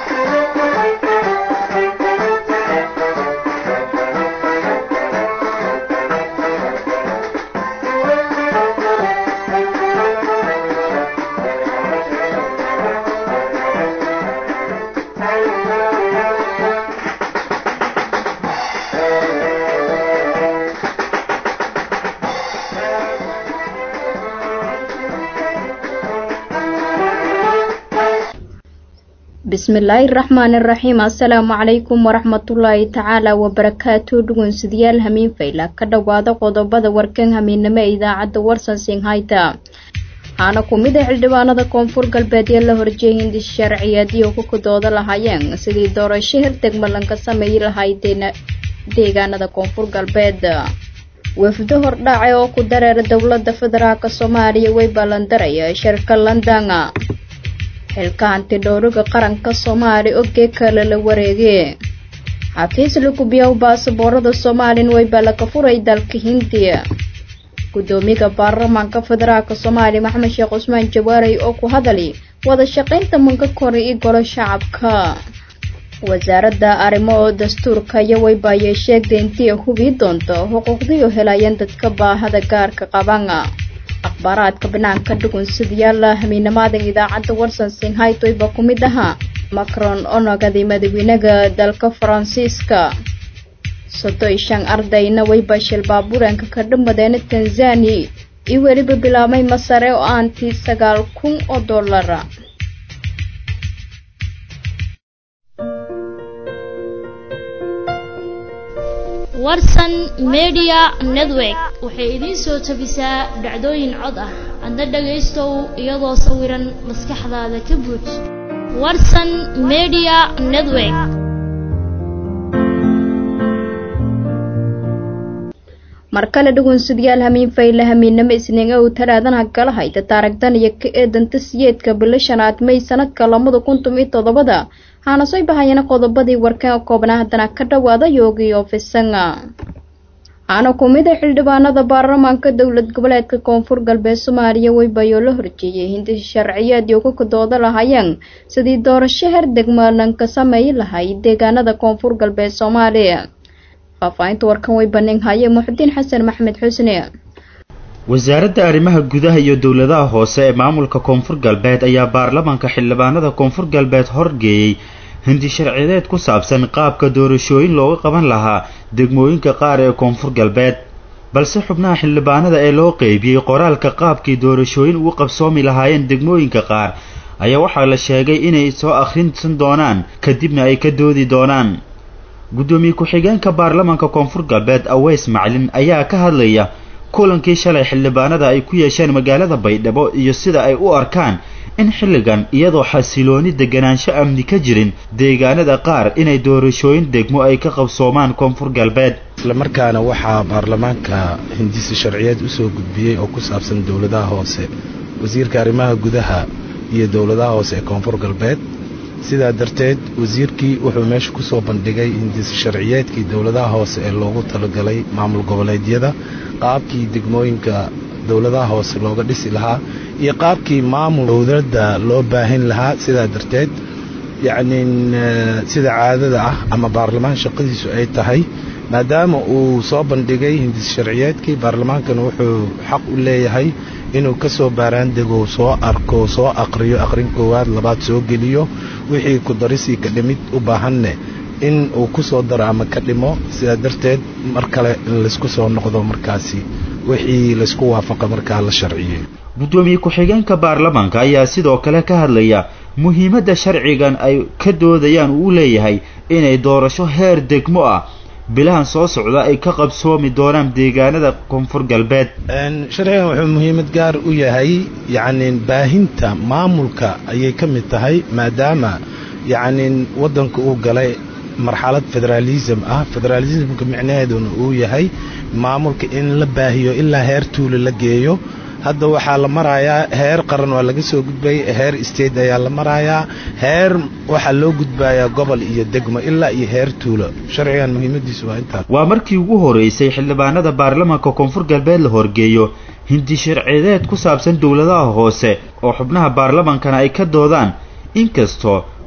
bismillaahi raxmaani raxiim assalaamu calaykum waraxmatullaahi tacaala wabarakaatu dhugunsidayaal hamiin fayla ka dhowaada qodobada warkan hamiinnimo ee idaacadda warsan singhayta waxaana ku mid a xildhibaanada koonfur galbeed ee la horjeeyay hindis sharciyeedii oo ku kudooda lahaayeen sidii doorasho herdegmalan ka sameeyi lahayd deegaanada koonfur galbeed wafdo hordhaace oo ku dareera dowlada federaalk soomaaliya way ballandaraya shirka london xilka hantidhowriga qaranka soomaaliya ogee kale la wareege xafiis lagubiyow baasaboorada soomaalin wayba laga furay dalka hindiya gudoomiyaha baarlamaanka federaalk soomaaliya maxamed sheekh cusmaan jawaarey oo ku hadali wada shaqaynta manka kore iyo golo shacabka wasaaradda arrimo oo dastuurka iyo waybaayay sheegtay intii hubii doonto xuquuqdiioo helayeen dadka baahada gaarka qaban akhbaaraadka banaanka dhugunsidayaala hamiinamaadan idaacadda warsan singhaytoyba ku mid ahaa macron oo nogaday madaxweynaha dalka faransiiska sodo iyo shan ardayna wayba shil baabuuranka ka dhamadeena tanzania iyo weliba bilaabmay masare oo aanti sagaal kun oo dollara warsan media network waxay idiin soo tabisaa dhacdooyin cod ah adna dhagaystow iyadoo sawiran maskaxdaada ka buuj warsan media network mar kale dhugunsidayaal hamiin fayle hamiinnimo isniinga uu talaadana gala hayta taaragdan iyo ka eedanta siyeedka bilo shanaad may sanadka labada kuntum iyo toddobada waxaana soo bahayana qodobadii warkan oo koobnaa haddana ka dhowaada yoogi ofisanga waxaana ku mid a xildhibaanada baarlamaanka dowlad goboleedka koonfur galbeed soomaaliya waybayoo la horjeeyay hindis sharciyeedii uga kadooda lahaayeen sidii doorasho herdegmalan ka sameeyi lahay deegaanada koonfur galbeed soomaaliya faahfaahinta warkan way baneen haye muxudiin xasan maxmed xusne wasaaradda arrimaha gudaha iyo dowladaha hoose ee maamulka koonfur galbeed ayaa baarlamaanka xildhibaanada koonfur galbeed horgeeyey hindi sharciyeed ku saabsan qaabka doorashooyin looga qaban lahaa degmooyinka qaar ee koonfur galbeed balse xubnaha xildhibaanada ee loo qeybiyey qoraalka qaabkii doorashooyin ugu qabsoomi lahaayeen degmooyinka qaar ayaa waxaa la sheegay inay soo akhrinsan doonaan kadibna ay ka doodi doonaan guddoomiye ku-xigeenka baarlamaanka koonfur galbeed aweys maclin ayaa ka hadlaya kulankii shalay xildhibaanada ay ku yeesheen magaalada baydhabo iyo sida ay u arkaan in xilligan iyadoo xasilooni deganaansho amni ka jirin deegaanada qaar inay doorashooyin degmo ay ka qabsoomaan koonfur galbeed islamarkaana waxaa baarlamaanka hindisi sharciyeed usoo gudbiyey oo ku saabsan dowladaha hoose wasiirka arrimaha gudaha iyo dowladaha hoose ee koonfur galbeed sidaa darteed wasiirkii wuxuu meesha ku soo bandhigay hindisi sharciyeedkii dowladaha hoose ee loogu talagalay maamul goboleedyada qaabkii degmooyinka dowladaha hoose looga dhisi lahaa iyo qaabkii maamul dowladda loo baahin lahaa sidaa darteed yacnii sida caadada ah ama baarlamaan shaqadiisu ay tahay maadaama uu soo bandhigay hindisi sharciyeedkii baarlamaankana wuxuu xaq u leeyahay inuu ka soo baaraandego soo arko soo aqriyo aqrin koowaad labaad soo geliyo wixii ku darisii ka dhimid u baahanne in uu ku soo daro ama ka dhimo sidaa darteed mar kale in laysku soo noqdo markaasi wixii laysku waafaqa markaa la sharciyey guddoomiye ku-xigeenka baarlamaanka ayaa sidoo kale ka hadlaya muhiimadda sharcigan ay ka doodayaan uu leeyahay inay doorasho heer degmo ah bilahan soo socda ay ka qabsoomi doonaan deegaanada koonfur galbeed sharcigan wuxuu muhiimad gaar u yahay yacni baahinta maamulka ayay ka mid tahay maadaama yacni waddanka uu galay marxalad federaalism ah federaalismka micnaheeduna uu yahay maamulka in la baahiyo ilaa heer tuulo la geeyo hadda waxaa la marayaa heer qaran waa laga soo gudbayay heer state ayaa la marayaa heer waxaa loo gudbayaa gobol iyo degmo ilaa iyo heer tuulo sharcigan muhiimadiisu waa intaas waa markii ugu horeysay xildhibaanada baarlamaanka koonfur galbeed la horgeeyo hindi sharciyeed ku saabsan dowladaha hoose oo xubnaha baarlamaankana ay ka doodaan inkastoo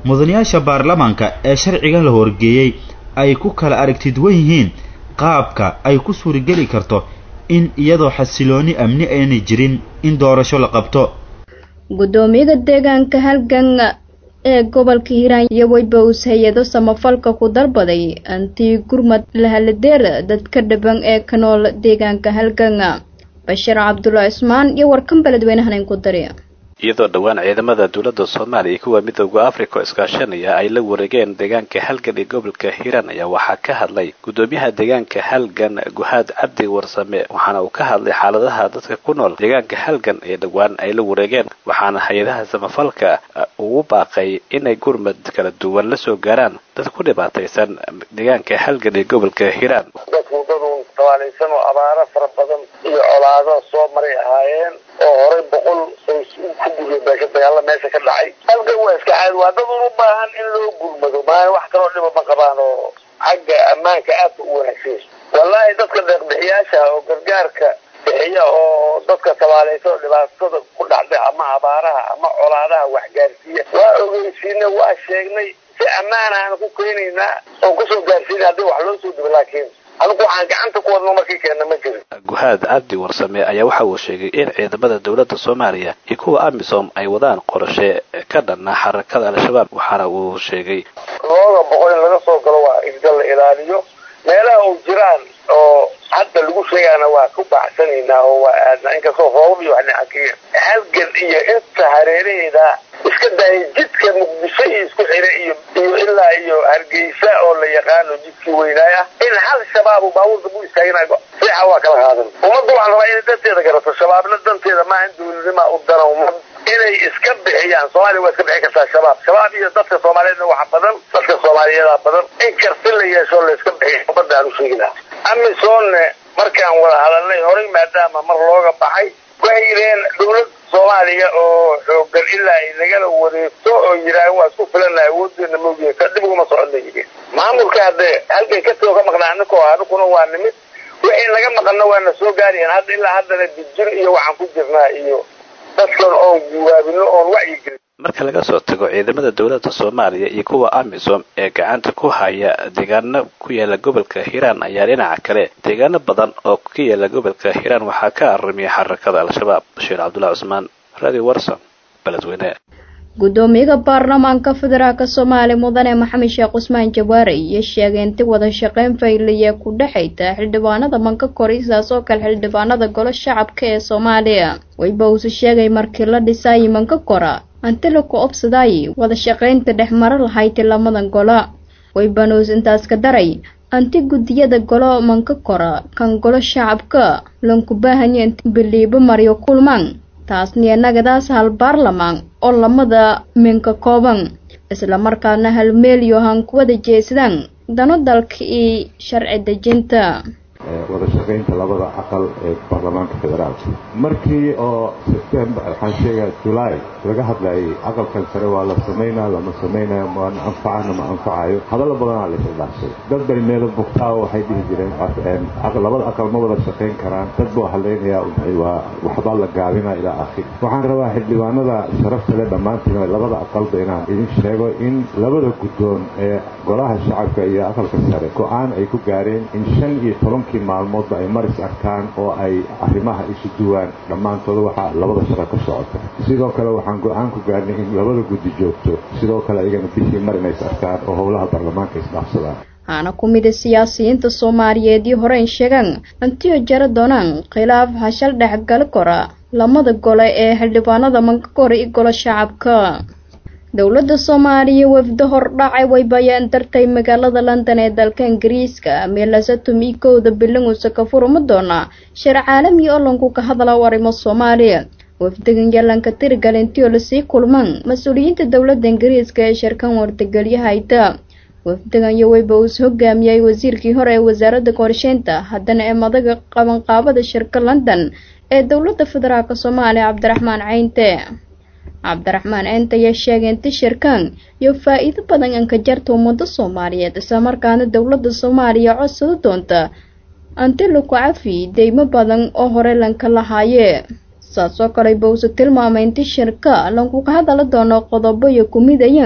mudanayaasha baarlamaanka ee sharciga la horgeeyey ay ku kala aragti duwan yihiin qaabka ay ku suurageli karto in iyadoo xasilooni amni aanay jirin in doorasho la qabto guddoomiyaha deegaanka halgan ee gobolka hiiraan iyo weybows hay-ado samafalka ku dalbaday antii gurmad lahaladeer dadka dhaban ee ka nool deegaanka halgan bashiir cabdulla cismaan iyo warkan beledweynahan ku dari iyadoo dhowaan ciidamada dowladda soomaaliya iyo kuwa midooda africa oo iskaashanaya ay la wareegeen deegaanka halgan ee gobolka hiiraan ayaa waxaa ka hadlay guddoomiyaha deegaanka halgan guhaad cabdi warsame waxaana uu ka hadlay xaaladaha dadka ku nool deegaanka halgan ee dhowaan ay la wareegeen waxaana hay-adaha samafalka ugu baaqay inay gurmad kala duwan la soo gaaraan dad ku dhibaataysan deegaanka halgan ee gobolka hiiraan dadku dadun tabaalaysan oo abaaro fara badan iyo colaado soo maray ahaayeen oo horey boqol ku guriya beesha dagaalla meesha ka dhacay halkan waa iska caadi waa dad un u baahan in loo gurmado maa wax kaloo dhiba ma qabaan oo xagga ammaanka aadka u wanaagsan wallaahi dadka deeqbixiyaasha oo gargaarka bixiya oo dadka tabaalaysan oo dhibaatada ku dhacday ama abaaraha ama colaadaha waxgaarsiiya waa ogeysiinay waa sheegnay si ammaana aan ku keenaynaa oo kusoo gaarsiina haddii wax loo soo dibo laakiin anigu waxaan gacanta ku wadno markii keenna ma jirin guhaad cabdi warsame ayaa waxa uu sheegay in ciidamada dowladda soomaaliya iyo kuwa amisom ay wadaan qorashe ka dhanna xarakada al-shabaab waxaana uu sheegay looga boqol in laga soo galo waa isgal la ilaaliyo meelaha uu jiraan oo hadda lagu sheegaana waa ku baacsanaynaa oo waa aadna inkastoo roobab iyo wax dhacakiya halgan iyo inta hareeraheeda iska daayay jidka muqdisho iyo isku xire iyo iyo ilaa iyo hargeysa oo la yaqaano jidkii weynaaya in hal shabaabu baabuurta bu istaaginayo seexa waa kala qaadan ummadda waxaan rabaa inay danteeda garato shabaabna danteeda maaha in dawladnima u dana ummad inay iska bixiyaan soomaaliya waa iska bixin kartaa shabaab shabaab iyo dadka soomaaliyeedna waxa badan dadka soomaaliyeeda badan in karti la yeesho la iska bixiyo ummadda aan u sheegi lahaa amisoonne markaan wada hadalnay horay maadaama mar looga baxay waxay yidhaheen dawlad soomaaliya oo xoogan ilaa ay nagala wareegto oo yidhaahan waa isku filana awoodeena moogiya ka dib uguma soconna yidheen maamulka haddee halkan ka too ka maqnaa aniko aniguna waa nimid wixii naga maqanna waana soo gaarayaan hadda ilaa haddana dijir iyo waxaan ku jirnaa iyo dadkan oon guwaabino oon wacyigelin marka laga soo tago ciidamada dowladda soomaaliya iyo kuwa amisom ee gacanta ku haya deegaano ku yaala gobolka hiiraan ayaa dhinaca kale deegaano badan oo ka yaala gobolka hiiraan waxaa ka arimiya xarakada al-shabaab bashiir cabdullahi cusmaan radio warson beledweyne guddoomiyaha baarlamaanka federaalk soomaaliya mudane maxamed sheekh cusmaan jawaare iyo sheegay inti wada shaqeyn fayliya ku dhexayta xildhibaanada manka kori sidaas oo kale xildhibaanada golo shacabka ee soomaaliya wayba uuse sheegay markii la dhisaayi manka kora anti laku obsadaayi wada shaqaynta dhexmaro lahayti lamadan golo waybanuus intaas ka daray anti guddiyada golo manka kora kan golo shacabka lanku baahanya inti biliibo maryo kulmaan taasniya nagadaas hal baarlamaan oo lamada minka kooban islamarkaana hal meelyo han kuwada jeesadaan dano dalka iyo sharci dejinta wada shaqaynta labada aqal ee baarlamaanka federaalka markii oo sebtembar waxaan sheegaa julaay laga hadlayay aqalkan sare waa la samaynaa lama samaynayo maana anfacana ma anfacayo hadallo badanaa la isdhaafsay dad bay meelo bugtaa waxay dhihi jireen labada aqal ma wada shaqayn karaan dad buu hadlaynayaa waa waxbaa la gaabinaa ilaa akhir waxaan rabaa xildhibaanada sharafta le dhammaantiin labada aqalba inaan idin sheego in labada guddoon ee golaha shacabka iyo aqalka sare go-aan ay ku gaareen in shan iyo tobankii maalmoodba ay maris arkaan oo ay arrimaha isu duwaan dhammaantooda waxaa labada shaqo ka socota sidoo kale waxaan go-aan ku gaarnay in labada guddi joogto sidoo kale ayagana bishii mar inays arkaan oo howlaha baarlamaanka isdhaafsadaan waxaana ku mida siyaasiyiinta soomaaliyeed iyo horeyn sheegaan antiyo jara doonaan khilaaf hashal dhexgali kora lamada gole ee xildhibaanada manka kora iyo golo shacabka dowladda soomaaliya wafdo hordhacay way bayaan dartay magaalada london ee dalka ingiriiska meelasatum iyo kowda bilanguusa ka furma doona shir caalami oo lanku ka hadla arrimo soomaaliya wafdigan yalanka tirigalintioo lasii kulmaan mas-uuliyiinta dowladda ingiriiska ee shirkan wartageliyahayta wafdigan iyo weyba uus hogaamiyay wasiirkii hore ee wasaaradda qorsheynta haddana ee madaga qabanqaabada shirka london ee dowladda federaalk soomaaliya cabdiraxmaan caynte cabdiraxmaan ceynte ayaa sheegay inti shirkan iyo faa-iido badan anka jarta ummada soomaaliyeed islamarkaana dowladda soomaaliya codsado doonta anti laku cafi deymo badan oo hore lanka lahaaye saasoo kale bawse tilmaamay inti shirka lankuka hadala doono qodobo iyo kumidayan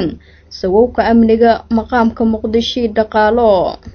sawowka amniga maqaamka muqdisho dhaqaalo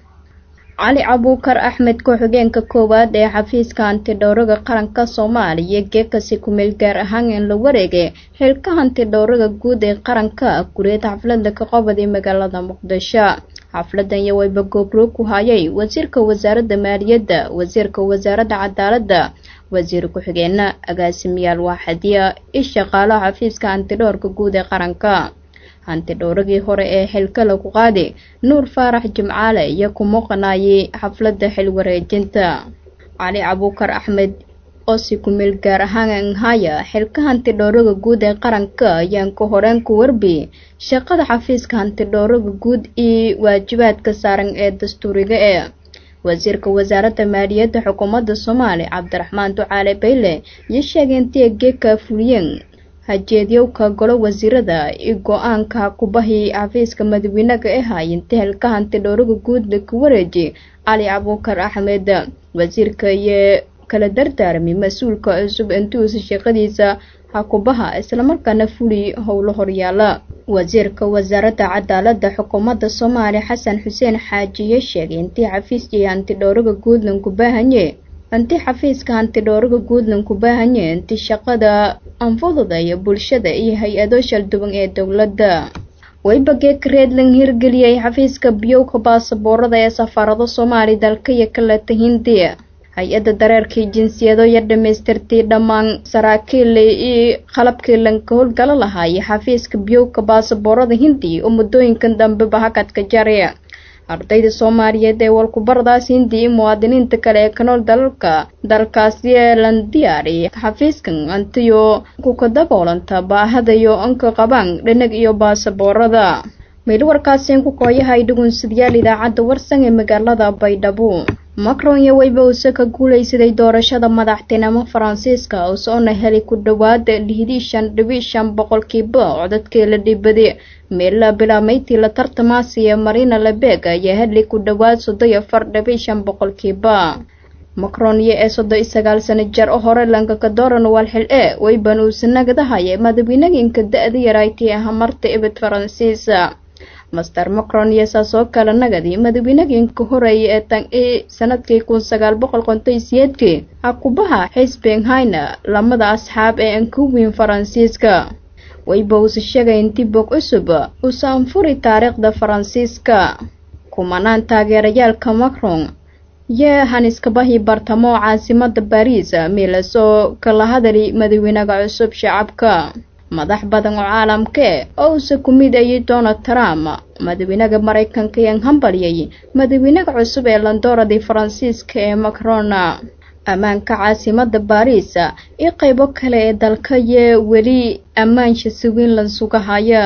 cali cabuukar axmed ku-xigeenka koowaad ee xafiiska hantidhowraga qaranka soomaaliya geekasi kumeel gaar ahaan in la wareegay xilka hantidhowraga guud ee qaranka gureed xaflada ka qobaday magaalada muqdisho xafladan iyo wayba goobroog ku hayay wasiirka wasaaradda maaliyadda wasiirka wasaaradda cadaaladda wasiir ku-xigeenna agaasimiyaal waaxadiya i shaqaalaha xafiiska hantidhowrka guud ee qaranka hantidhowragii hore ee xilka lagu qaadi nuur faarax jimcaale iyo ku muuqanayay xafladda xil wareejinta cali cabuukar axmed oo si kumeel gaar ahaan nhaya xilka hantidhowraga guud ee qaranka ayaan ku horeen ku warbi shaqada xafiiska hantidhowraga guud iyo waajibaadka saaran ee dastuuriga ee wasiirka wasaaradda maaliyadda xukuumadda soomaaliya cabdiraxmaan ducaale bayle iyo sheegay intii geeka fuliyeen hajeedyowka golo wasiirada iyo go-aanka kubahi xafiiska madaxweynaga ee haayinta xilka hantidhowraga guudna ku wareeji cali cabuukar axmed wasiirka iyo kala dardaarmay mas-uulka cusub intuusa shaqadiisa hakubaha islamarkaana fuli howlo horyaala wasiirka wasaaradda cadaaladda xukuumadda soomaaliya xasan xuseen xaajiye sheegay intii xafiiskii hantidhowraga guudlan ku baahanye intii xafiiska hantidhowraga guudlan ku baahanye intii shaqada anfududaya bulshada iyo hay-ado shalduwan ee dowladda waybageeka reedlan hirgeliyay xafiiska biyowka baasaboorada ee safaarado soomaaliya dalka iyo kaleta hindiya hay-adda dareerkii jinsiyado iyo dhamaystirtay dhammaan saraakiil iyo qalabkii lanka howlgalo lahaayay xafiiska biyowka baasaboorada hindiya oo muddooyinkan dambeba hakadka jaraya ardayda soomaaliyeed ee walkubaradaas hindi iyo muwaadiniinta kale ee kanool dalalka dalkaasi ee lan diyaariyay xafiiskan antiyo kuka daboolanta baahadayo anka qabaan dhanag iyo baasaboorada meel warkaasiin ku kooyahay dhugunsidyaal idaacadda warsan ee magaalada baydhabo macron iyo weyba uuse ka guulaysaday doorashada madaxtinimo faransiiska usoona helay ku dhowaad lihidii shan dhibi shan boqolkiiba codadkii la dhibaday meella bilaamaydtii la tartamaasiya marina lebeg ayaa helay ku dhowaad soddon iyo afar dhibi shan boqolkiiba macron iyo ee soddon iyo sagaal sano jar oo hore lankaka dooran waal xil e weyban uuse nagadahaya madaxweynaginka da-da yaraytii aha marta ibid faransiisa master macron iyo saas oo kale nagadi madaxweynaginka horeeya ee tan i sanadkii kun sagaal boqol konton siyeedkii hakubaha xisbenhayna lamada asxaab ee ankuwin faransiiska wayba uuse sheegay intii bog cusub uuse anfuri taariikhda faransiiska kumanaan taageerayaalka macron yee haniskabahi bartamo caasimada bariis miilas oo kala hadali madaxweynaha cusub shacabka madax badan oo caalamke oo uuse ku mid ayay donald trump madaxweynaha maraykanka yaan hambalyay madaxweynaha cusub ee landooradii faransiiska ee macron ammaanka caasimada baariis iyo qeybo kale ee dalka yee weli ammaansha siwiin la sugahaya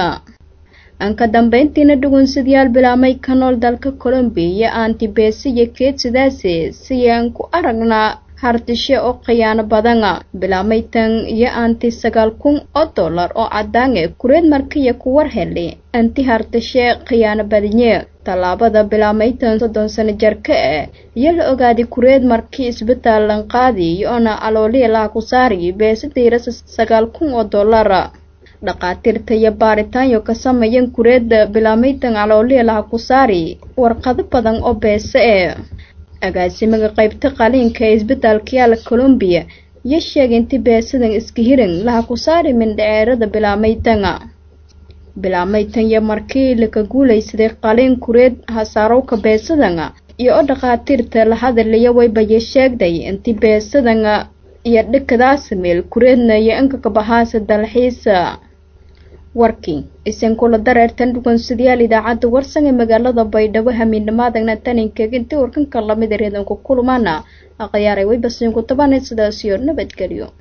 anka dambeyntiina dhugunsidyaal bilaamay ka nool dalka colombiya iyo antibesi iyo keed sidaase siyaan ku aragnaa hardishe oo khiyaano badan bilaameytan iyo anti sagaal kun oo dollar oo cadaange kureed markiya ku war helay anti hardishe khiyaano badanye tallaabada bilaameytan soddon sano jarka ah iyo la ogaaday kureed markii isbitaal lanqaadi iyoona alooliya laha ku saari beesadiirasa sagaal kun oo dollar dhaqaatiirta iyo baaritaanyo ka sameeyan kureedda bilaameytan alooliya laha ku saari warqado badan oo beese e agaasimaga qeybta qaliinka ee isbitaalka yaala colombiya iyo sheegay inti beesadan iska hiran laha ku saari mindhaceerada bilaameytanga bilaameytan iyo markii laka guulaysaday qaliin kureed hasaarowka beesadanga iyo oo dhaqaatiirta la hadalaya waybaye sheegday inti beesadanga iyo dhikadaas meel kureedna iyo inkaka bahaasa dalxiisa warkii isin kula dareertan dhugunsidayaal idaacadda warsan ee magaalada baydhabo hamiidnamaadagna taninkeeg intii warkanka lamid reedanku kulmaana aqyaaray waybasiinku tabanay sidaasiyo nabadgelyo